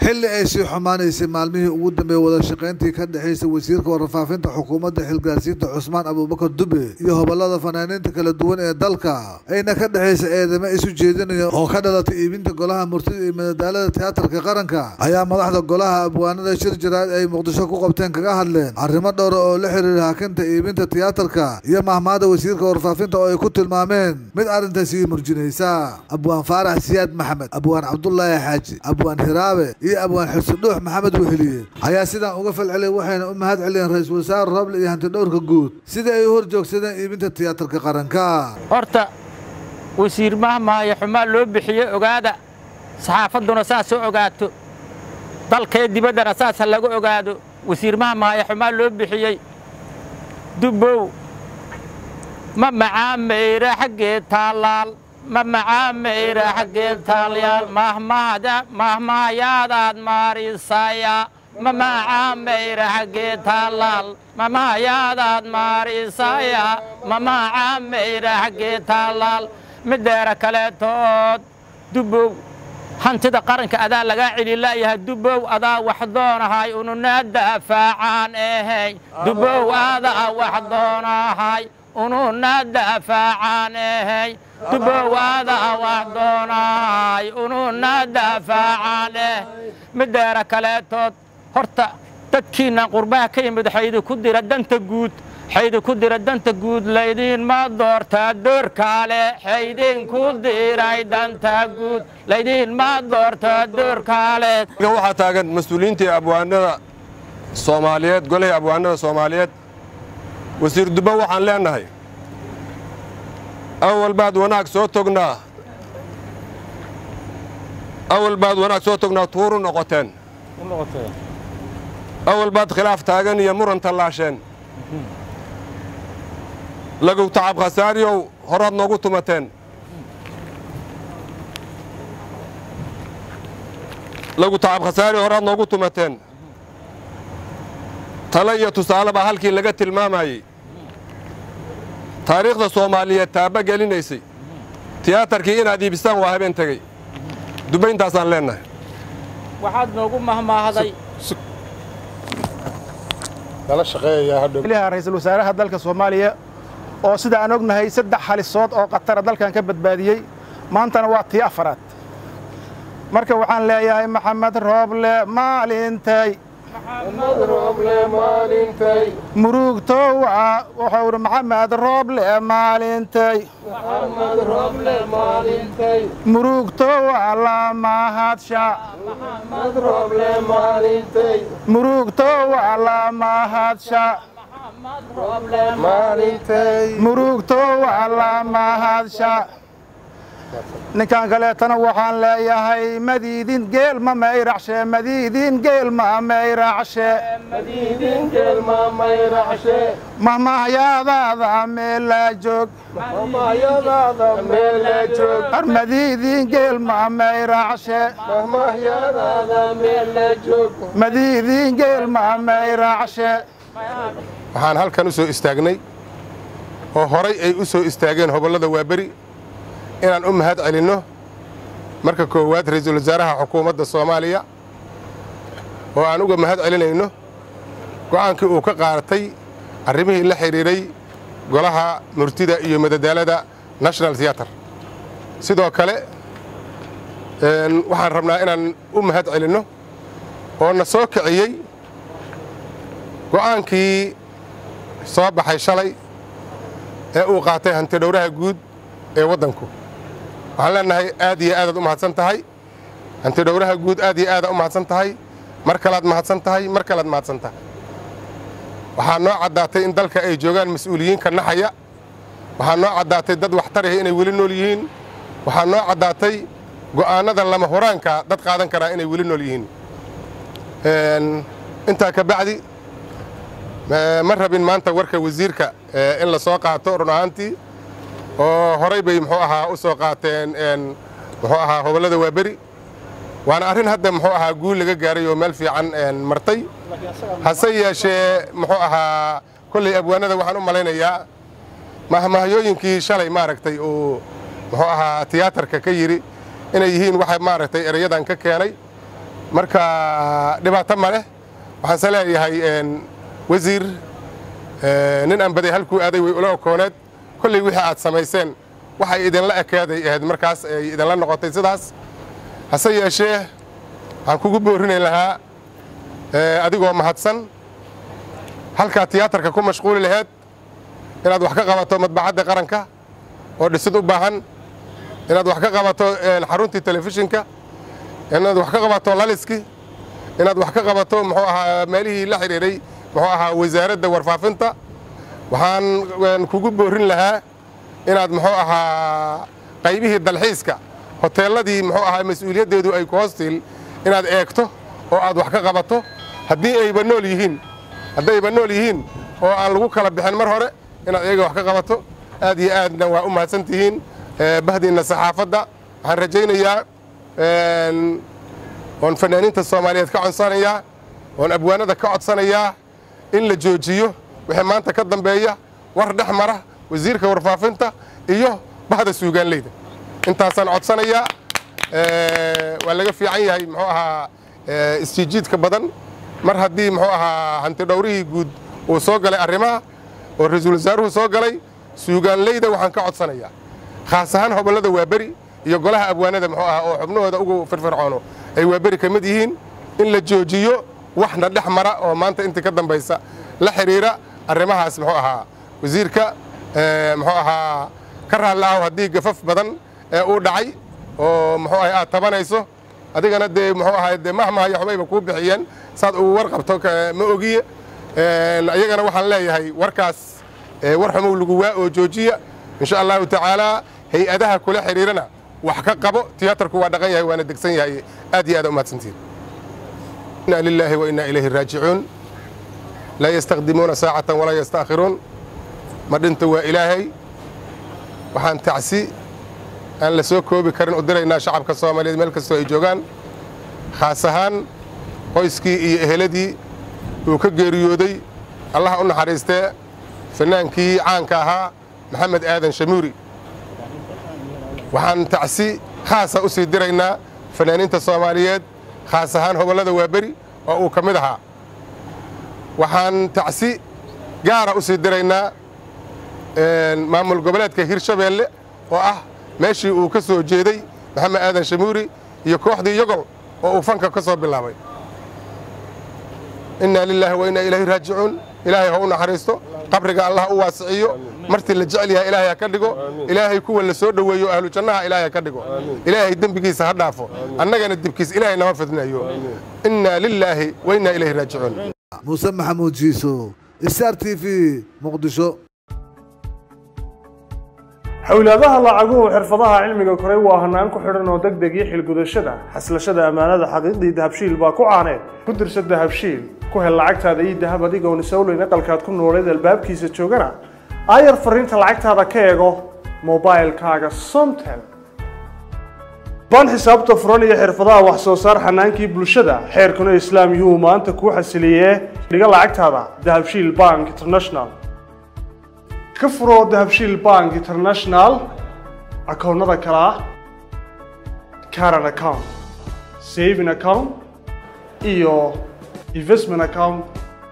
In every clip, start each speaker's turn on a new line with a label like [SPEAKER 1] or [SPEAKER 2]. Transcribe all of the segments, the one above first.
[SPEAKER 1] xilli ay sii xumaanaysay maalmihii ugu dambeeyey wada shaqayntii ka dhexaysay wasiirka warfaafinta xukuumadda xilgaarsiinta cusmaan abuubakar dube iyo hobolada fanaaniinta kala duwan ee dalka ayna ka dhexaysay eedamo isu jeedinaya oo ka dhalatay iibinta golaha murtida iyo madadaalada tiyaatarka qaranka ayaa madaxda golaha abwaanada shir jaraad ay muqdisho ku qabteen kaga hadleen arrimo dhowra oo la xiriira hakinta iibinta tiyaatarka iyo mahmaada wasiirka warfaafinta oo ay ku tilmaameen mid arrintaasi murjinaysa abwaan faarax siyaad maxamed abwaan cabdulaahi xaaji abwaan hiraabe iyo abwaan xusudhuux maxamed weheliye ayaa sidaan uga falceliyay waxayna u mahad celiyeen ra-iisul wasaare roble iyo hantidhowrka guud sidai ay u hor joogsadeen iibinta tiyaatarka qaranka
[SPEAKER 2] horta wasiir mahmaayo xumaa loo bixiyey ogaada saxaafadduna saas oo ogaato dalkee dibaddana saas ha laga ogaado wasiir mahmaayo xumaa loo bixiyey dubbow ma macaamayra xaggee taallaal ma macaamayra xaggee taalyaal mahmaayaadaad maarisaya ma macaamayra xaggee taallaal mamaayaadaad maarisaya ma macaamayra xaggee taallaal mideera kaleetood dubbow hantida qaranka adaa lagaa celilaayahay dubbow adaa wax doonahay ununaa daafaacaan ahay dubbow adaa wax doonahay ununaa daafaacaan ahay dubbow adaa wax doonahay ununaa daafaacaan ah mideera kaleetood horta dadkiinnan qurbaha ka yimid xaydi ku dira danta guud xaydi ku dira danta guud laydinma doortaa doorkaale xaydinku diray danta guud laydinma doortaa doorkaale
[SPEAKER 3] waxaa taagan mas-uuliyiintii abwaanada soomaaliyeed golihii abwaanada soomaaliyeed wasiir dubbo waxaan leennahay awal baad wanaag soo tognaa awal baad wanaag soo tognaa tuuru noqoteen awal baad khilaaf taagan iyo muran tallaasheen lagow tacab khasaariyow horaad noogu tumateen lagu tacab khasaariyow horaad noogu tumateen tale iyo tusaale baa halkii laga tilmaamayey taariikhda soomaaliyeed taaba gelinaysay tiyaatarkii inaad iibisaan waa habeen tegey dubayntaasaan leennahay
[SPEAKER 2] waxaad noogu mahmaahday
[SPEAKER 4] ra-iisul wasaaraha dalka soomaaliya oo sida aan ognahay saddex halisood oo khatara dalkan ka badbaadiyey maantana waa tii afaraad marka waxaan leeyahay maxamed rooble maalintay murugtowa wuxuu idhi maxamed rooble maalintay murugtowa lamahadsha murugtowa lamahadsha murugtowa lamahadsha ninkan kaleetana waxaan leeyahay madiidin geel ma mayracshe madiidin geel ma mayracshe mahmahyaadaada meelaa joog ar madiidin geel ma mayracshe madiidin geel ma mayracshe
[SPEAKER 5] waxaan halkan u soo istaagnay oo horay ay u soo istaageen hobollada waaberi inaan u mahad celinno marka koowaad ra-iisul wasaaraha xukuumadda soomaaliya oo aan uga mahad celinayno go'aankii uu ka qaadatay arrimihii la xidhiidhay golaha murtida iyo madadaalada national theater sidoo kale waxaan rabnaa inaan u mahad celinno oo na soo kiciyey go'aankii soo baxay shalay ee uu qaatay hantidhowraha guud ee waddanku waxaan leennahay aad iyo aadaad u mahadsan tahay hantidhowraha guud aad iyo aadaad u mahadsan tahay mar kalaad mahadsan tahay mar kalaad mahadsan tahay waxaa noo caddaatay in dalka ay joogaan mas-uuliyiinka naxaya waxaa noo caddaatay dad waxtaraya inay weli nool yihiin waxaa noo caddaatay go'aannada lama huraanka dad qaadan karaa inay weli nool yihiin intaa ka bacdi ma rabin maanta warka wasiirka in la soo qaato run ahaantii oo horay bay muxuu ahaa u soo qaateen muxuu ahaa hobollada waaberi waana arrin hadda muxuu ahaa guul laga gaaray oo meel fiican martay hase yeeshee muxuu ahaa kolley abwaanada waxaan u malaynayaa mahmahyooyinkii shalay maaragtay uu muxuu ahaa tiyaatarka ka yidhi inay yihiin waxa maaragtay erayadan ka keenay marka dhibaato ma leh waxaanse leeyahay wasiir nin aan baday halkuu aaday way ula okooneed kolley wixii aad samayseen waxay idinla ekaaday ahayd markaas ay idinla noqotay sidaas hase yeeshee waxaan kugu boorrinay lahaa adigoo mahadsan halkaa tiyaatarka ku mashquuli laheed inaad wax ka qabato madbacadda qaranka oo dhisid u baahan inaad wax ka qabato xaruntii telefishinka inaad wax ka qabato laliski inaad wax ka qabato muxuu ahaa meelihii la xidhiidhay muxuu ahaa wasaaradda warfaafinta waxaan kugu boorrin lahaa inaad muxuu ahaa qaybihii dalxiiska hoteelladii muxuu ahaa mas-uuliyaddeedu ay ku hoostiil inaad eegto oo aad wax ka qabato haddii ayba nool yihiin haddayba nool yihiin oo aan lagu kala bixin mar hore inaad iyaga wax ka qabato aad iyo aadna waa u mahadsan tihiin bahdiinna saxaafadda waxaan rajaynayaa oon fanaaniinta soomaaliyeed ka codsanayaa oon abwaanada ka codsanayaa in la joojiyo wixii maanta ka dambeeya war dhex mara wasiirka warfaafinta iyo bahda suugaanleyda intaasaan codsanayaa waa laga fiican yahay muxuu ahaa isjiijiidka badan mar haddii muxuu ahaa hanti dhowrihii guud uu soo galay arrimaha oo ra-iisul wasaaruhu soo galay suugaanleyda waxaan ka codsanayaa khaas ahaan hobollada waaberi iyo golaha abwaanada muxuu ahaa oo xubnahooda ugu firfircoono ay waaberi ka mid yihiin in la joojiyo waxna dhex mara oo maanta intii ka dambaysa la xidhiira arrimahaas muxuu ahaa wasiirka muxuu ahaa ka raalli ahow haddii gafaf badan ee uu dhacay oo muxuu ahay aad tabanayso adigana dee muxuu ahay dee mahmahayo waxbayba kuu bixiyeen saad uu war qabto ma ogiye iyagana waxaan leeyahay warkaas war xumow lagu waa oo joojiya insha allahu tacaalaa hay-adaha kula xidhiirana wax ka qabo tiyaatarku waa dhaqan yahay waana degsan yahay aad iyo aad u mahadsantiin inna lilaahi wa inna ilayhi raajicuun laa yastaqdimuuna saacatan walaa yastaakhiruun ma dhinta waa ilaahay waxaan tacsi aan la soo koobi karin u diraynaa shacabka soomaaliyeed meel kastoo ay joogaan khaas ahaan qoyskii iyo eheladii uu ka geeriyooday allaha u naxariistee fannaankii caanka ahaa maxamed aadan shamuuri waxaan tacsi khaasa u sii diraynaa fannaaniinta soomaaliyeed khaas ahaan hobollada waaberi oo uu ka mid ahaa waxaan tacsi gaara u sii diraynaa maamul goboleedka hirshabeelle oo ah meeshii uu ka soo jeeday maxamed aadan shamuuri iyo kooxdii yogol oo uu fanka ka soo bilaabay inna lilaahi wa inna ilayhi raajicuun ilaahay ha u naxariisto qabriga allah u waasiciyo martii la jecel yahay ilaahay ha ka dhigo ilaahay kuwa la soo dhoweeyo ahlu jannaha ilaahay ha ka dhigo ilaahay dembigiisa ha dhaafo annagana dibkiis ilaahay nama fidnayo inna lilaahi wa inna ilayhi raajicuun
[SPEAKER 1] muuse maxamuud jiiso star t v muqdisho
[SPEAKER 6] xowlaadaha lacaguhu xirfadaha cilmiga koray waa hanaan ku xidhan oo deg deg iyo xilgudashada xaslashada ammaanada xaqiiqdii dahabshiil baa ku caaneed ku dirsa dahabshiil ku hel lacagtaada iyo dahab adigoon isowleyn aqalkaad ku nooleed albaabkiisa joogana aayar fariinta lacagtaada ka eego mobailkaaga somtel baan xisaabta furan iyo xirfadaha wax soo saar xanaankii bulshada xeerkuna islaam yuu maanta kuu xasiliyee dhiga lacagtaada dahabshiil bank international ka furo dahabshiil bank international akoonnada kale ah caran account saving account iyo investment account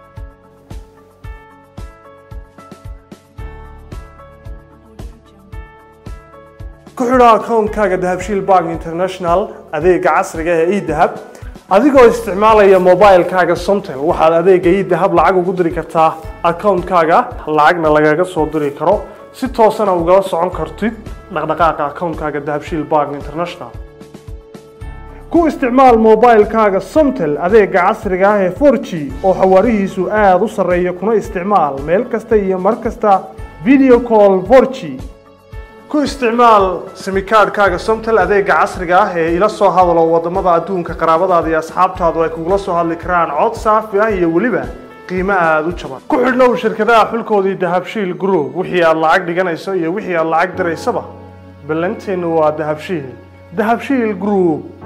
[SPEAKER 6] ku xidho akoonkaaga dahabshiil bank international adeega casriga ee edahab adigoo isticmaalaya mobilkaaga somtel waxaad adeega edahab lacag ugu diri kartaa akoonkaaga lacagna lagaga soo diri karo si toosana ugala socon kartid dhaqdhaqaaqa akoonkaaga dahabshiil bank international ku isticmaal mobilkaaga somtel adeega casriga ah ee 4g oo xawaarihiisu aada u sarreeya kuna isticmaal meel kasta iyo mar kasta video call 4g ku isticmaal simikaadhkaaga somtel adeega casriga ah ee ila soo hadalo wadamada adduunka qaraabadaada iyo asxaabtaadu ay kugula soo hadli karaan cod saafi ah iyo weliba qiimo aada u jaban ku xidhnow shirkadaha xulkoodii dahabshiil group wixii aad lacag dhiganayso iyo wixii aad lacag diraysaba ballanteennu waa dahabshiil dahabshiil group